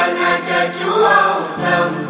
kanachachua utamu.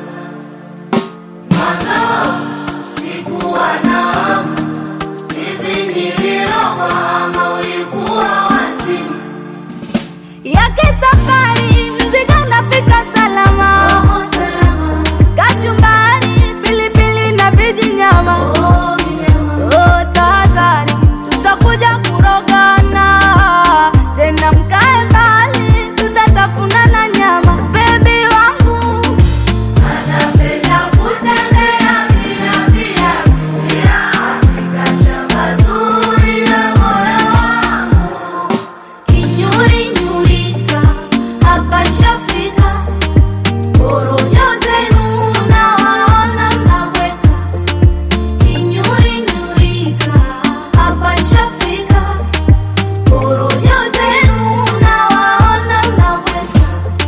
Mwanzo sikuwa na hamu, hivi nilirogwa ama ulikuwa wazimu? yake safari, mzigo unafika salama. Oh, salama. Kachumbari, pilipili na vijinyama. Oh, mnyama. Oh, tahadhari, tutakuja kurogana tena, mkae mbali, tutatafuna na nyama. Bebi wangu Anapenda kutembea bila viatu, katika shamba zuri la moyo wangu. kinyuri nyurika, hapa nshafika. Porojo zenu nawaona mnabweka. Kinyuri nyurika, hapa nshafika. Porojo zenu nawaona mnabweka.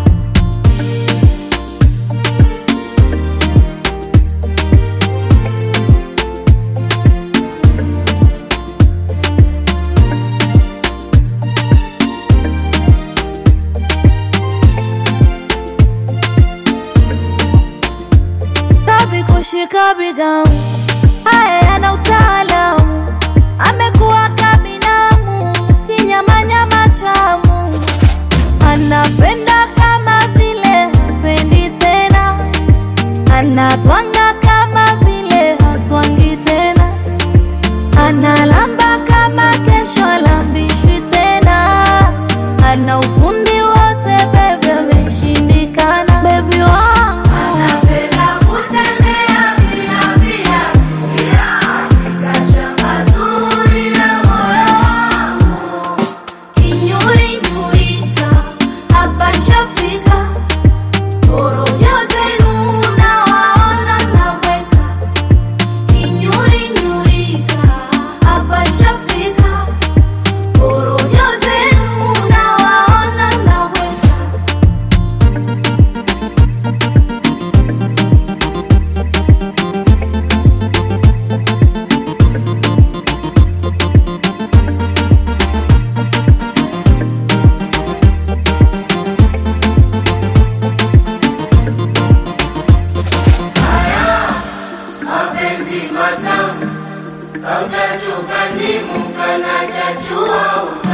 kabi kushika bigamu, haya yana utaalamu, amekuwa kabinamu, kinyamanyama chamu, anapenda kama vile hapendi tena, anatwanga kama vile hatwangi tena, analamba kama kesho alambishwi tena, ana ufundi wote bebe, ameshindikana bebi wangu Anapenda kutembea bila viatu, katika shamba zuri la moyo wangu. Kinyuri nyurika, hapa nshafika. Porojo zenu nawaona mnabweka. Kinyuri nyurika, hapa nshafika. Porojo zenu nawaona mnabweka. Mapenzi matamu kauchachuka ndimu kanachachua utamu.